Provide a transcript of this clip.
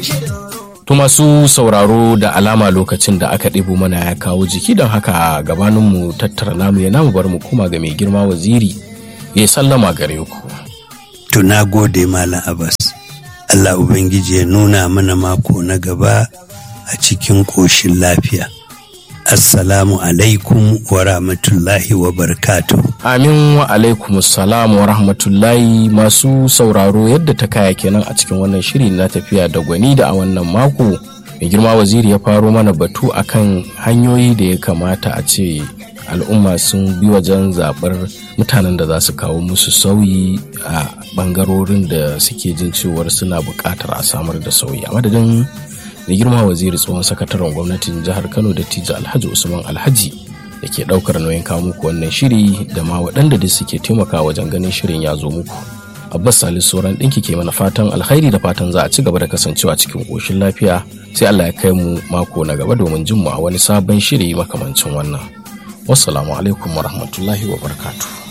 To masu sauraro da alama lokacin da aka ɗebo mana ya kawo jiki don haka gabaninmu tattara namu ya namu bar mu kuma ga mai girma waziri ya sallama gare ku. To na gode Malam Abbas. Allah Ubangiji ya nuna mana mako na gaba a cikin ƙoshin lafiya. Assalamu alaikum wa rahmatullahi wa barkatu. Amin wa alaikum salam wa rahmatullahi masu sauraro yadda ta kaya kenan a cikin wannan shiri na tafiya da gwani da a wannan mako. Mai girma waziri ya faro mana batu akan hanyoyi da ya kamata a ce al'umma sun bi wajen zaɓar mutanen da za su kawo musu sauyi a ɓangarorin da suke jin cewar suna buƙatar a samar da sauyi a madadin mai girma waziri tsohon sakataren gwamnatin jihar kano da tija alhaji usman alhaji da ke ɗaukar nauyin kawo muku wannan shiri da ma waɗanda da suke taimaka wajen ganin shirin ya zo muku abbas salisu sauran ɗinki ke mana fatan alkhairi da fatan za a ci gaba da kasancewa cikin ƙoshin lafiya sai allah ya kai mu mako na gaba domin jin mu a wani sabon shiri makamancin wannan wassalamu alaikum warahmatullahi wabarakatuh